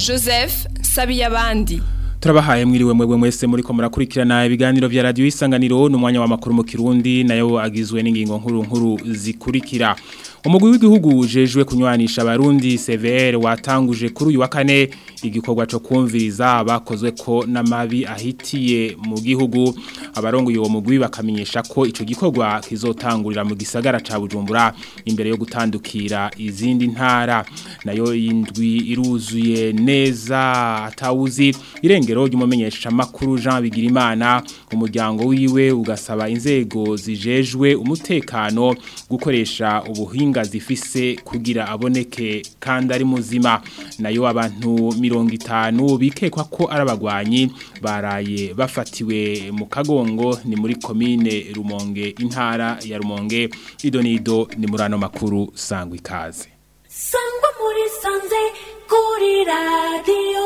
joseph sabiyabandi turabahaye mwiriwe mwebwe mwese muri ko murakurikirana ibiganiro vya radio isanganiro n'umwanya wa makuru mu Kirundi nayo agizwe n'ingingo nkuru nkuru zikurikira umugwi w'igihugu ujejwe kunywanisha abarundi CVR watanguje kuri uyu wa kane igikorwa cyo kumviriza bakozwe ko n'amabi ahitiye mu gihugu abarongoye uwo mugwi bakamenyesha ko ico gikorwa kizotangurira mu gisagara ca Bujumbura imbere yo gutandukira izindi ntara nayo indwi iruzuye neza atawuzi irengero ry'umumenyesha makuru Jean Bigirimana umuryango wiwe ugasaba inzego zijejwe umutekano gukoresha ubuhinga zifise kugira aboneke kandi ari muzima nayo abantu mirongo itanu bikekwa ko ari abagwanyi baraye bafatiwe mu kagongo ni muri komine Rumonge intara ya Rumonge idonido ni murano makuru sangwa ikaze sangwa muri sanze kuri radio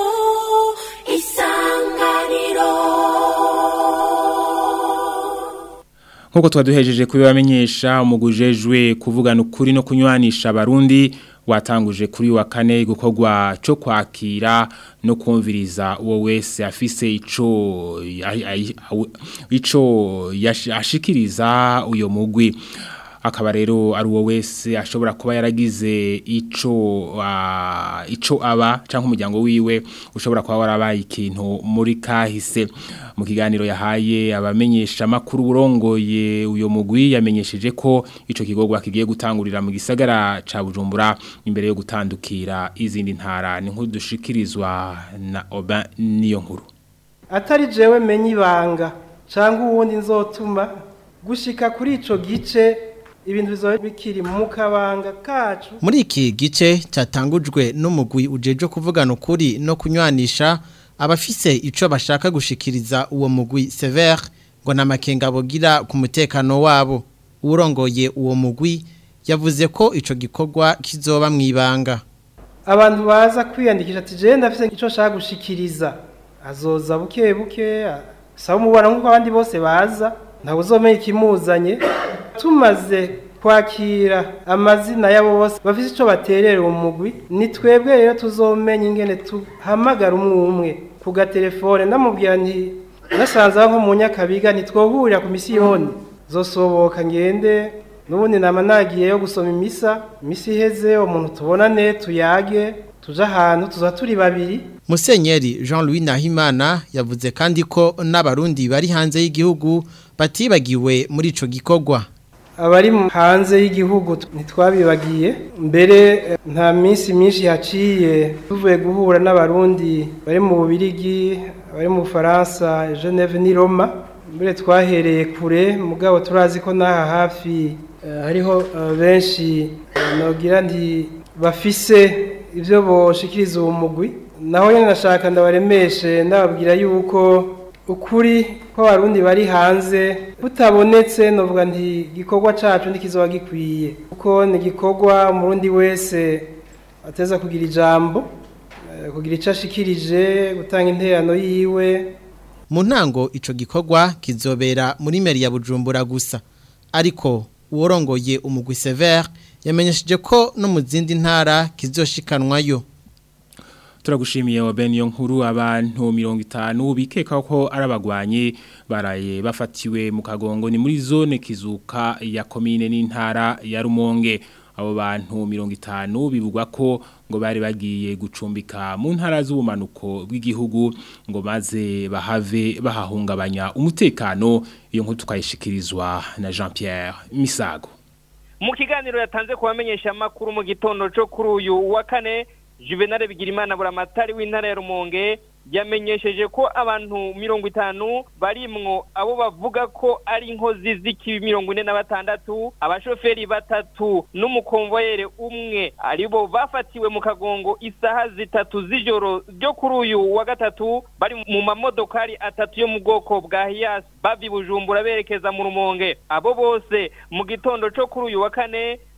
isanganiro Nkuko twaduhejeje kubibamenyesha umugujejwe kuvugana ukuri no kunywanisha abarundi watanguje kuri wa kane gukorwa cyo kwakira no kumviriza uwo wese afise ico ico yashikiriza uyo mugwi akaba rero ari uwo wese ashobora kuba yaragize ico uh, ico aba canke umuryango wiwe ushobora kuba warabaye ikintu muri kahise mu kiganiro yahaye abamenyesha makuru burongoye uyo mugwi yamenyesheje ko ico kigogwa kigiye gutangurira mu gisagara ca Bujumbura imbere yo gutandukira izindi ntara ni nkuru dushikirizwa na Oba niyo nkuru atari jewe menye ibanga cyangwa uwundi nzotuma gushika kuri ico gice ibintu bizoba bikiri mu kabanga kacu muri iki gice cyatangujwe n'umugwi ujeje kuvugana ukuri no kunywanisha abafise ico bashaka gushikiriza uwo mugwi severe ngo namakenga bogira ku mutekano wabo urongoye uwo mugwi yavuze ko ico gikorwa kizoba mwibanga abantu baza kwiyandikisha ati je ndafise ico shaka gushikiriza azoza buke buke saba umubona nk'uko abandi bose baza ntabwo uzomenya ikimuzanye tumaze kwakira amazina yabo bose bafite icyo baterera umugwi ni twebwe rero tuzomenya ingene tuhamagara umwe umwe ku gatelefone ndamubwira nti nasanze aho nko mu nyakabiga ntitwohurira ku misiyoni zosoboka ngende n'ubundi nama nagiye yo gusoma imisa imisi iheze umuntu tubonane tuyage tuje ahantu tuza turi babiri Musenyeri Jean-Louis Nahimana yavuze kandi ko n'abarundi bari hanze y'igihugu batibagiwe muri ico gikorwa abari hanze y'igihugu ntitwabibagiye mbere nta minsi myinshi haciye tuvuye guhura n'abarundi bari mu bubirigi bari mu bufaransa geneve n'i roma mbere twahereye kure mugabo turazi ko n'aha hafi hariho benshi nagira nti bafise ibyo boshikiriza uwo mugwi naho nyine nashaka ndabaremeshe ndababwira yuko ukuri ko abarundi bari hanze butabonetse novuga nti igikorwa cacu ntikizoba gikwiye kuko ni igikorwa umurundi wese ateza kugira ijambo kugira icyo ashikirije gutanga interano yiwe mu ntango ico gikorwa kizobera muri meri ya bujumbura gusa ariko uworongoye umugwi severe yamenyesheje ko no mu zindi ntara kizoshikanwayo turagushimiye wa bene iyo nkuru abantu mirongo itanu bikeka ko ari abagwanyi baraye bafatiwe mu kagongo ni muri zone kizuka ya komine n'intara ya rumonge abo bantu mirongo itanu bivugwa ko ngo bari bagiye gucumbika mu ntara z'ubumanuko bw'igihugu ngo maze bahave bahahungabanya umutekano iyo nkuru tukayishikirizwa na Jean Pierre Misago mu kiganiro yatanze kubamenyesha makuru mu gitondo cyo kuri uyu wa kane Juvenal Bigirimana buramatari w'intara ya Rumonge yamenyesheje ko abantu mirongo itanu barimwo abo bavuga ko ari inkozi z'ikibi mirongo ine na batandatu abashoferi batatu n'umukonvoyere umwe aribo bafatiwe mu kagongo isaha zitatu z'ijoro ryo kuri uyu wa gatatu bari mu mamodokari atatu yo mu bwoko bwa Hiace bavi Bujumbura berekeza mu Rumonge abo bose mu gitondo cyo kuri uyu wa kane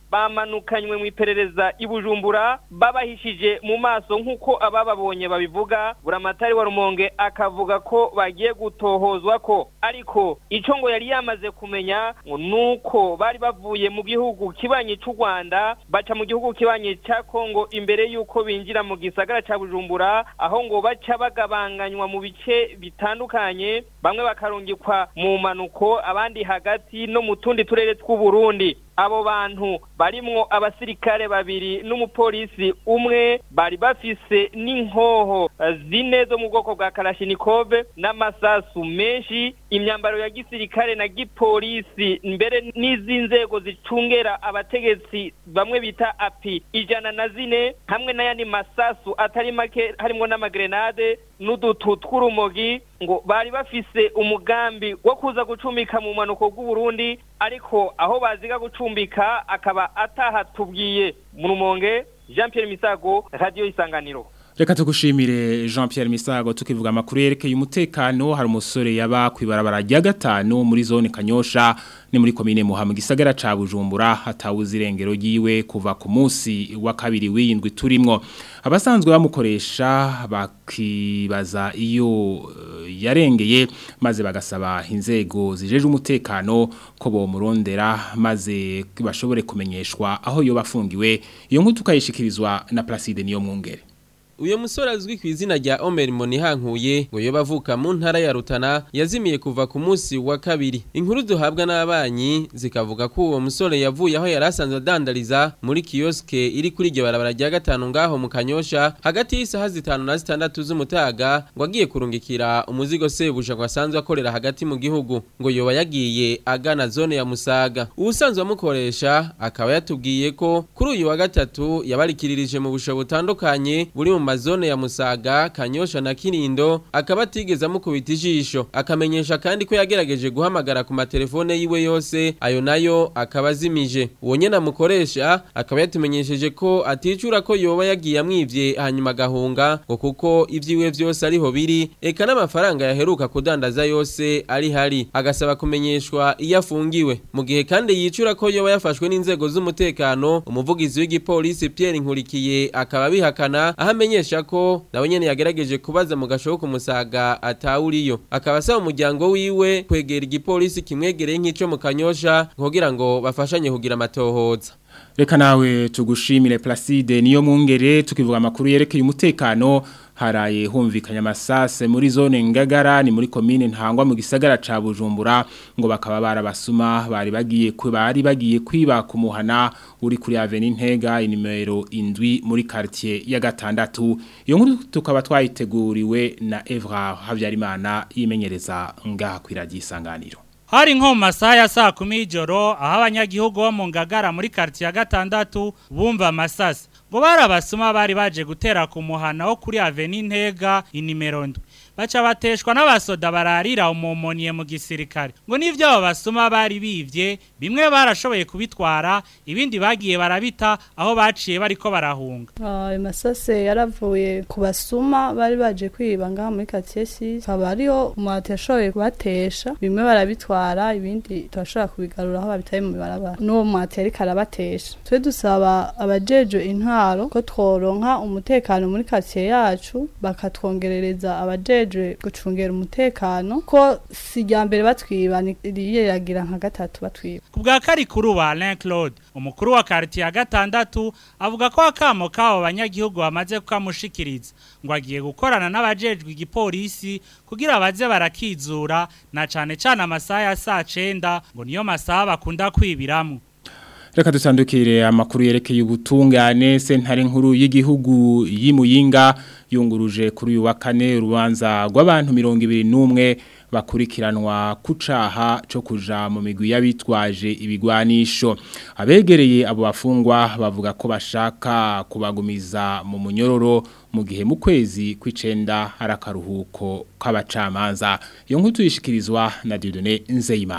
bamanukanywe mu iperereza i Bujumbura babahishije mu maso nk'uko abababonye babivuga buramatari wa rumonge akavuga ko bagiye gutohozwa ko ariko ico ngo yari yamaze kumenya ngo nuko bari bavuye mu gihugu kibanyi c'u Rwanda baca mu gihugu kibanyi ca Kongo imbere yuko binjira mu gisagara ca Bujumbura aho ngo baca bagabanganywa mu bice bitandukanye bamwe bakarungikwa mu manuko abandi hagati no mu tundi turere tw'u Burundi abo bantu barimwo abasirikare babiri n'umupolisi umwe bari bafise n'inkoho zine zo mu bwoko bwa karashinikove n'amasasu menshi imyambaro ya gisirikare na gipolisi mbere n'iz'inzego zicungera abategetsi bamwe bita api ijana na zine hamwe n'ayandi masasu atari make harimwo n'amagrenade n'udutu tw'urumogi ngo bari bafise umugambi wo kuza gucumika mu manuko bw'uburundi ariko aho baziga gucumbika akaba atahatubwiye mu rumonge jean Pierre misago radiyo isanganiro Reka tugushimire Jean Pierre Misago tukivuga amakuru yerekeye umutekano hari umusore yaba kwibarabara rya gatanu muri zone Kanyosha ni muri komine Muha mu gisagara ca Bujumbura hatawuze irengero giwe kuva ku munsi wa kabiri w'indwi turimwo abasanzwe bamukoresha bakibaza iyo uh, yarengeye maze bagasaba inzego zijeje umutekano ko bomurondera maze bashobore kumenyeshwa aho yo bafungiwe iyo nkuru tukayishikirizwa na Placide niyo mwungere uyo musore azwi ku izina rya Omer Monihankuye ngo yo bavuka mu ntara ya Rutana yazimiye kuva ku munsi wa kabiri inkuru duhabwa n'abanyi zikavuga ko uwo musore yavuye aho yari asanzwe adandariza muri kioske iri kuri iryo barabara rya gatanu ngaho mu Kanyosha hagati y'isaha zitanu na zitandatu z'umutaga ngo agiye kurungikira umuzigo sebuja ngo asanzwe akorera hagati mu gihugu ngo yoba yagiye agana zone ya Musaga ubusanzwe amukoresha akaba yatubwiye ko kuri uyu wa gatatu yabarikiririje mu busho butandukanye buri mu mazone ya Musaga Kanyosha na Kinindo akaba atigeze amukubita ijisho akamenyesha kandi ko yagerageje guhamagara ku matelefone yiwe yose ayo nayo akaba azimije uwo nyene amukoresha akaba yatumenyesheje ko aticura ko yoba yagiye amwivye hanyuma agahunga ngo kuko ivyiwe vyose ariho biri eka n'amafaranga yaheruka kudandaza yose ari hari agasaba kumenyeshwa iyo afungiwe mu gihe kandi yicura ko yoba yafashwe n'inzego z'umutekano umuvugizi w'igipolisi Pierre Nkurikiye akaba bihakana ahamenye amenyesha ko nawe nyene yagerageje kubaza mu gashobo kumusaga atawuriyo akaba asaba umuryango wiwe kwegera igipolisi kimwegereye nk'ico mu kanyosha kugira ngo bafashanye kugira amatohoza Reka nawe tugushimire Placide niyo mwungere tukivuga amakuru yerekeye umutekano haraye humvikanya amasase muri zone ngagara ni muri komine ntangwa mu gisagara ca Bujumbura ngo bakaba barabasuma bari bagiye bari bagiye kwiba kumuhana uri kuri Avenue Ntega inimero indwi muri quartier ya gatandatu iyo nkuru tukaba twayiteguriwe na Evra Havyarimana yimenyereza ngaha kwiragiye isanganiro Hari nko mu masaha ya saa kumi y'ijoro aho abanyagihugu bo mu ngagara muri quartier ya gatandatu bumva amasasi ngo barabasuma bari baje gutera ku muhana wo kuri Avenue Ntega inimero ndwi baca bateshwa n'abasoda bararira umumoniye mu gisirikare ngo nivyo abo basuma bari bivye bimwe barashoboye kubitwara ibindi bagiye barabita aho baciye bariko barahunga ayo masase yaravuye ku basuma bari baje kwiba ngaha muri quartier 6 kaba ariho umwati yashoboye kubatesha bimwe barabitwara ibindi turashobora kubigarura aho babitaye mu barabara n'uwo mwati yari karabatesha twe dusaba abajeje intwaro ko tworonka umutekano muri quartier yacu bakatwongerereza abajeje gucungera umutekano ko si rya mbere batwiba riye yagira nka gatatu batwiba ku bwa karikuru wa Alain Claude umukuru wa quartier ya gatandatu avuga ko akamo kabo banyagihugu bamaze kukamushikiriza ngo agiye gukorana n'abajejwe igipolisi kugira baze barakizura na cane cane amasaha ya saa 9 ngo niyo masaha bakunda kwibiramwo Reka dusandukire amakuru yerekeye ubutungane sentare nkuru y'igihugu y'imuyinga yunguruje kuri uyu wa kane urubanza rw'abantu 21 bakurikiranwa kucaha cyo kuja mu migwi y'abitwaje ibigwanisho abegereye abo bafungwa bavuga ko bashaka kubagumiza mu munyororo mu gihe mu kwezi kw'icenda hari akaruhuko k'abacamanza iyo nkuru tuyishikirizwa na Dieudonné Nzeyimana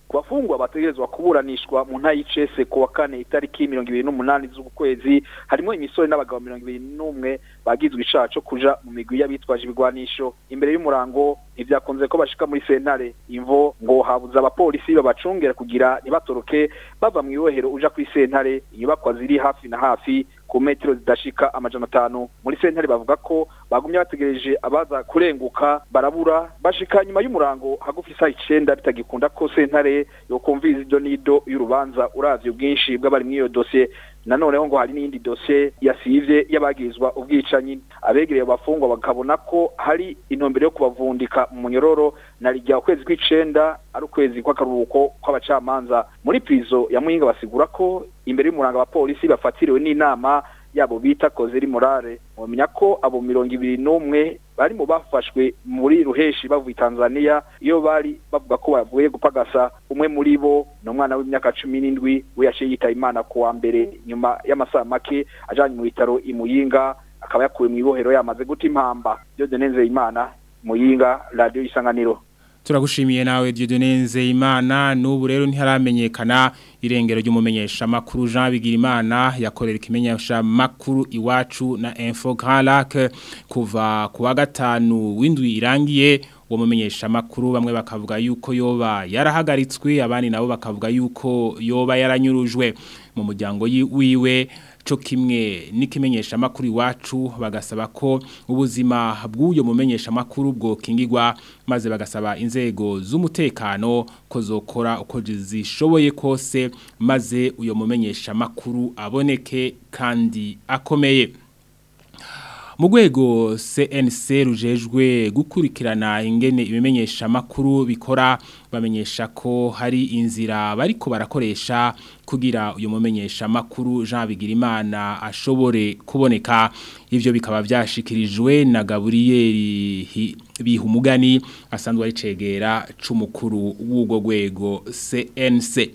ku bafungwa bategerezwa kuburanishwa mu nta y'icese ku wa kane itariki mirongo ibiri n'umunani z'uku kwezi harimo imisore n'abagabo mirongo ibiri n'umwe bagizwe icaha co kuja mu migwi y'abitwaje ibigwanisho imbere y'umurango ntibyakunze ko bashika muri sentare imvo ngo habuze abapolisi babacungera kugira ntibatoroke bava mu ibohero uja kuri sentare inyubakwa ziri hafi na hafi ku metero zidashika amajana atanu muri sentare bavuga ko bagumye bategereje abaza kurenguka barabura bashika nyuma y'umurango hagufi isaha icenda bitagikunda ko sentare yokumviriza ido n'ido y'urubanza uravye ubwinshi bw'abari muri iyo dosiye nanoneho ngo hari n'iyindi dosiye yasivye y'abagirizwa ubwicanyi abegereye abafungwa bakabona ko hari intumbero yo kubavundika mu munyororo na rijya ukwezi kw'icenda ari ukwezi kw'akaruhuko kw'abacamanza muri prizo ya muhinga basigura ko imbere y'umuranga abapolisi bafatiriwe n'inama yabo bita kozeri morale wamenya ko abo mirongo ibiri n'umwe bari mu bafashwe muri ruheshi bavuye Tanzania iyo bari bavuga ko bavuye gupagasa umwe muri bo ni umwana w'imyaka cumi n'indwi we yaciye yitaba imana ku wa mbere nyuma y'amasaha make ajanye mu bitaro imuyinga akaba yakuwe mu ibohero yamaze guta impamba Dieudonne Nzeyimana muyinga radio isanganiro Turagushimiye nawe Dieudonne Nzeyimana n'ubu rero ntiharamenyekana irengero ry'umumenyesha makuru Jean Bigirimana yakorera ikimenyesha makuru iwacu na Info Grand Lac kuva ku wa gatanu w'indwi irangiye uwo mumenyesha makuru bamwe bakavuga yuko yoba yarahagaritswe abandi nabo bakavuga yuko yoba yaranyurujwe mu muryango wiwe co kimwe n'ikimenyesha makuru iwacu bagasaba ko ubuzima bw'uyo mumenyesha makuru bwo kingirwa maze bagasaba inzego z'umutekano ko zokora uko zishoboye kose maze uyo mumenyesha makuru aboneke kandi akomeye mu rwego CNC rujejwe gukurikirana ingene ibimenyesha makuru bikora bamenyesha ko hari inzira bariko barakoresha kugira uyu mumenyesha makuru Jean Bigirimana ashobore kuboneka ivyo bikaba byashikirijwe na Gabriel Bihumugani asanzwe ari cegera c'umukuru w'ugo rwego CNC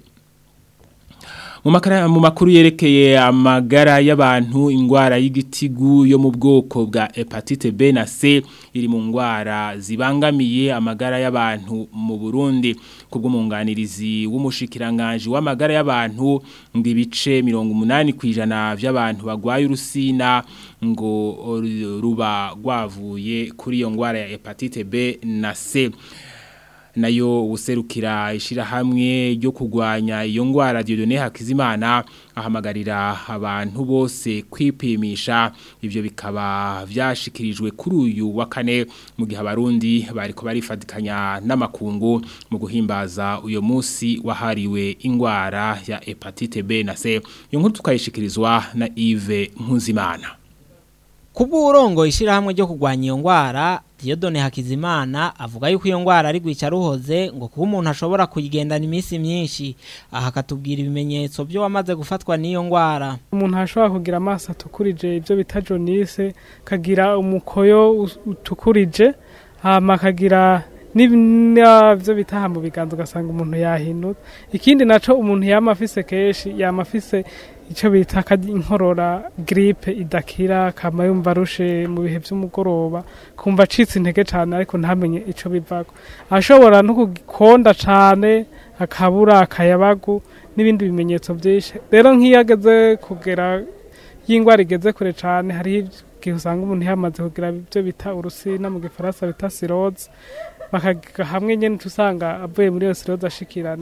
mu makuru yerekeye amagara y'abantu ingwara y'igitigu yo mu bwoko bwa hepatite B na C iri mu ngwara zibangamiye amagara y'abantu mu Burundi kubw'umunganirizi w'umushikiranganje w'amagara y'abantu ngo ibice 80 kwijana by'abantu bagwaye urusina ngo ruba rwavuye kuri iyo ngwara ya hepatite B na C nayo userukira ishirahamwe ryo kugwanya iyo ngwara Dieudonne Hakizimana ahamagarira abantu bose kwipimisha ivyo bikaba vyashikirijwe kuri uyu wa kane mu gihe abarundi bariko barifadikanya n'amakungu mu guhimbaza uyo munsi wahariwe ingwara ya hepatite B na C iyo nkuru tukayishikirizwa na Yves Nkuzimana Kubu urongo ishirahamwe ryo kugwanya iyo ngwara Dieudonne Hakizimana avuga yuko iyo ngwara ari gwica ruhoze ngo kuba umuntu ashobora kuyigendana iminsi myinshi aha akatubwira ibimenyetso byo wamaze gufatwa n'iyo ngwara umuntu ashobora kugira amaso atukurije ibyo bita jaunisse kagira umukoyo utukurije hama kagira n'ibyo bitaha mu biganza ugasanga umuntu yahinutse ikindi naco umuntu yama afise kenshi yama afise icyo bita inkorora giripe idakira kama yumva arushe mu bihe by'umugoroba kumva acitse intege cyane ariko ntamenye icyo bivako ashobora no kugikonda cyane akabura akayabagu n'ibindi bimenyetso byinshi rero nk'iyo ageze kugera y'indwara igeze kure cyane hariho igihe usanga umuntu yamaze kugira ibyo bita urusina mu gifaransa bita siroze bakaga hamwe nyene tusanga avuye muri iyo siroze ashikira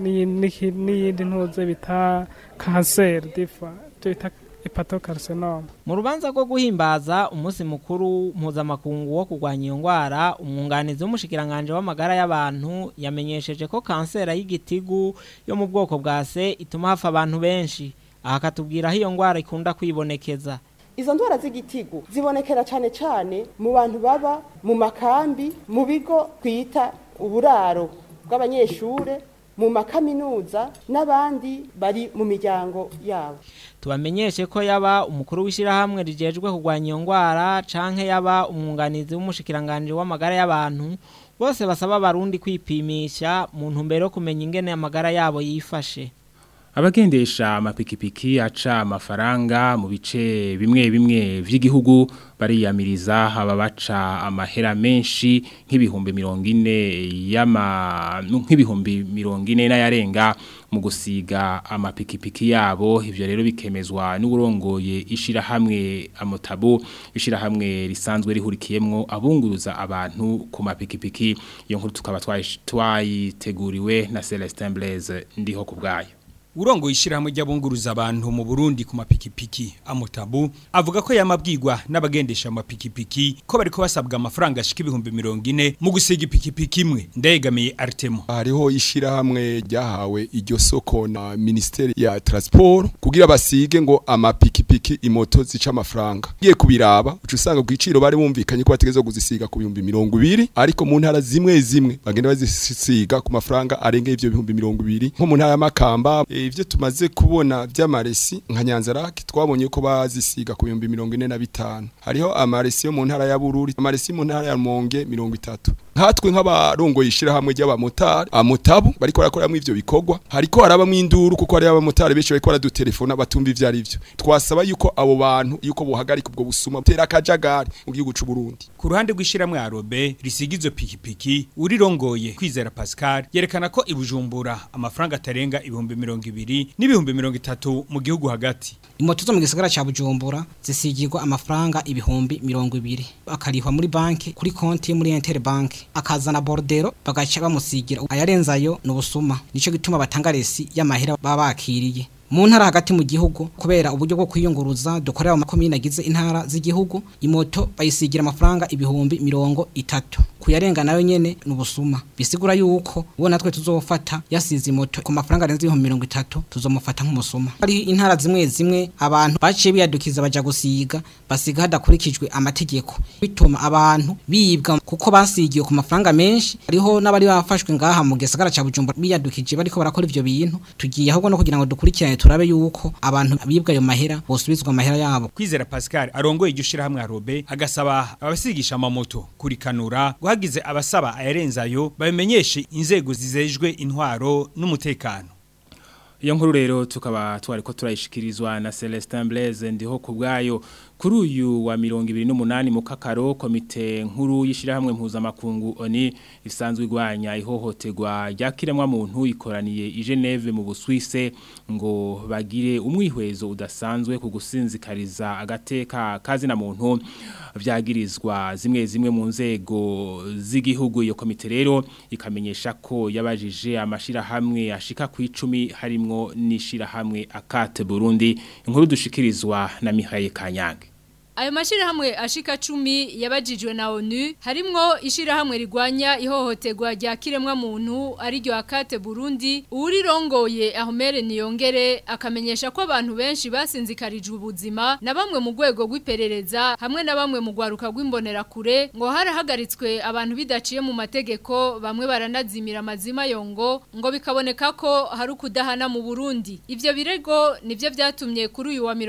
n'iyindi ntuze bita kanseri difa bita hepatocarcinoma mu rubanza rwo guhimbaza umunsi mukuru mpuzamakungu wo kurwanya iyo ndwara umwunganizi w'umushikiranganje w'amagara y'abantu yamenyesheje ko kanseri y'igitigu yo mu bwoko bwa se ituma hafa abantu benshi aha akatubwira aho iyo ndwara ikunda kwibonekeza izo ndwara z'igitigu zibonekera cyane cyane mu bantu baba mu makambi mu bigo twita uburaro bw'abanyeshure mu makaminuza n'abandi bari mu miryango yabo tubamenyeshe ko yaba umukuru w'ishyirahamwe rigejwe kurwanya iyo ndwara canke yaba umwunganizi w'umushikiranganje w'amagara y'abantu bose basaba abarundi kwipimisha mu ntumbero yo kumenya ingene amagara yabo yifashe abagendesha amapikipiki aca amafaranga mu bice bimwe bimwe vy'igihugu bariyamiriza haba baca amahera menshi nk'ibihumbi mirongo ine y'ama nk'ibihumbi mirongo ine n'ayarenga mu gusiga amapikipiki yabo ivyo rero bikemezwa n'uburongoye ishirahamwe amotabo ishirahamwe risanzwe rihurikiyemwo abunguruza abantu ku mapikipiki iyo nkuru tukaba twayiteguriwe na Celestin Blaise ndiho kubgayo Urongo ishirahamwe ry'abunguruza abantu mu Burundi ku mapikipiki amotabu avuga ko yamabwirwa n'abagendesha amapikipiki ko bariko basabwa amafaranga ashika ibihumbi 40 mu gusiga ipikipiki imwe ndayegamiye Artemo hariho ishirahamwe ryahawe iryo soko na ministeri ya transport kugira basige ngo amapikipiki imoto zica amafaranga giye kubiraba ucu usanga gwiciro bari bumvikanye ko bategeza kuzisiga ku bihumbi 200 ariko mu ntara zimwe zimwe bagenda bazisiga ku mafaranga arenge ivyo bihumbi 200 nko mu ntara y'amakamba ivyo tumaze kubona vy'amaresi nka Nyanzarake twabonye ko bazisiga ku 45 hariho amaresi yo mu ntara ya Bururi amaresi mu ntara ya Monge 30 nkatwe nk'abarongo yishira hamwe ry'abamotari amutabu bariko barakoramwe ivyo bikorwa hariko harabamwe induru kuko hari abamotari benshi bariko baradutelefona batumva ivyo ari vyo twasaba yuko abo bantu yuko bohagarika ubwo busuma tera akajagari mu gihugu c'u Burundi ku ruhande rw'ishiramwe Arobe risigizo pikipiki urirongoye kwizera Pascal yerekana ko ibujumbura amafaranga atarenga ibihumbi 200 n'ibihumbi 30 mu gihugu hagati imoto zo mu gisagara ca Bujumbura zisigirwa amafaranga ibihumbi 200 akarihwa muri banki kuri konti muri Interbank akazana bordero bagaca bamusigira ayarenzayo n'ubusuma nico gituma batanga resi y'amahera baba bakiriye mu ntara hagati mu gihugu kubera uburyo bwo kwiyunguruza dukorera mu makomine agize intara z'igihugu imoto bayisigira amafaranga ibihumbi mirongo itatu kuyarenga nayo nyene n'ubusuma bisigura yuko uwo natwe tuzofata yasize imoto ku mafaranga arenze ibihumbi mirongo itatu tuzomufata nk'umusuma hari intara zimwe zimwe abantu baciye biyadukiza baja gusiga basiga hadakurikijwe amategeko bituma abantu bibwa kuko basigiye ku mafaranga menshi hariho n'abari bafashwe ngaha mu gisagara ca Bujumbura biyadukije bariko barakora ivyo bintu tugiye ahubwo no kugira ngo dukurikirane turabe yuko abantu bibwa ayo mahera bosubizwa amahera yabo kwizera Pascal arongoye iryo shirahamwe Arobe agasaba abasigisha amamoto kurikanura guhagize abasaba ayarenzayo babimenyeshe inzego zizejwe intwaro n'umutekano iyo nkuru rero tukaba twariko turayishikirizwa na Celestin Blaise ndiho kubgayo kuri uyu wa mirongo ibiri n'umunani mu kakaro komite nkuru y'ishyirahamwe mpuzamakungu oni isanzwe igwanya ihohoterwa ryakiremwa muntu ikoraniye i Geneve mu Busuwise ngo bagire umwihwezo udasanzwe ku gusinzikariza agateka kazi na muntu vyagirizwa zimwe zimwe mu nzego z'igihugu iyo komite rero ikamenyesha ko yabajije amashirahamwe ashika ku 10 harimwo n'ishirahamwe akate Burundi inkuru dushikirizwa na Mihaye Kanyange Ayo mashirahamwe ashika cumi yabajijwe na ONU harimwo ishirahamwe rigwanya ihohoterwa rya kiremwa muntu ari ryo akate Burundi urirongoye Ahomere Niyongere akamenyesha ko abantu benshi basinzikarijwe ubuzima na bamwe mu rwego rw'iperereza hamwe na bamwe mu gwaruka rw'imbonera kure ngo harahagaritswe abantu bidaciye mu mategeko bamwe baranazimira amazima yongo ngo bikaboneka ko hari ukudahana mu Burundi ivyo birego nivyo vyatumye kuri uyu wa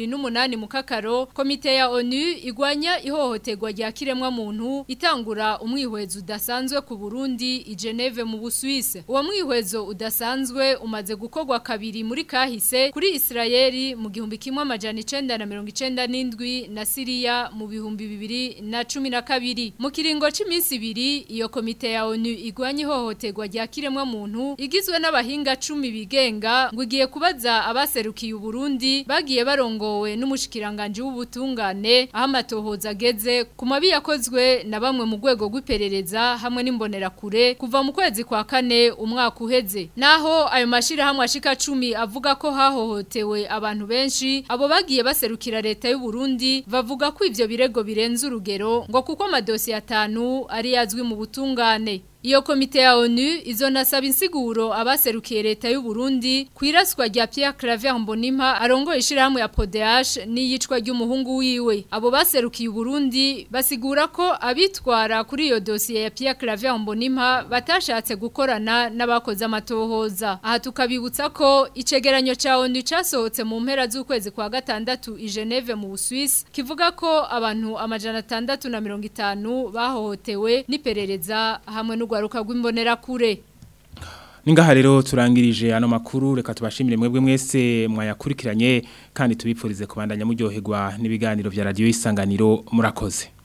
28 mu kakaro komite ya ONU igwanya ihohoterwa rya kiremwa muntu itangura umwihwezo udasanzwe ku Burundi i Geneve mu Busuwise uwo mwihwezo udasanzwe umaze gukorwa kabiri muri kahise kuri Israeli mu gihumbi kimwe amajana 1997 na Syria mu bihumbi bibiri na cumi na kabiri mu kiringo c'iminsi ibiri iyo komite ya ONU igwanya ihohoterwa rya kiremwa muntu igizwe n'abahinga 10 bigenga ngo igiye kubaza abaserukiye Burundi bagiye barongowe n'umushikiranganje w'ubutunga cyane aho amatohoza ageze ku mabi yakozwe na bamwe mu rwego rw'iperereza hamwe n'imbonerakure kuva mu kwezi kwa kane umwaka uheze naho ayo mashirahamwe ashika 10 avuga ko hahohotewe abantu benshi abo bagiye baserukira leta y'u Burundi bavuga ko ivyo birego birenze urugero ngo kuko amadosiye atanu ari yazwi mu butungane Iyo komite ya ONU izonasaba insiguro abaserukiye leta y'u Burundi kwiraswa rya Pierre Claver Mbonimpa arongoye ishirahamwe ya PODH n'iyicwa ry'umuhungu wiwe. Abo baserukiye Burundi basigura ko abitwara kuri iyo dosiye ya Pierre Claver Mbonimpa batashatse gukorana n'abakoze amatohoza. Aha tukabibutsa ko icegeranyo ca ONU casohotse mu mpera z'ukwezi kwa gatandatu i Geneve mu Busuwisi kivuga ko abantu amajana 650 bahohotewe n'iperereza hamwe n'u rwaruka rw'imbonera kure Ningaha rero turangirije ano makuru reka tubashimire mwebwe mwese mwayakurikiranye kandi tubipfurize kubandanya muryoherwa n'ibiganiro vya radio isanganiro murakoze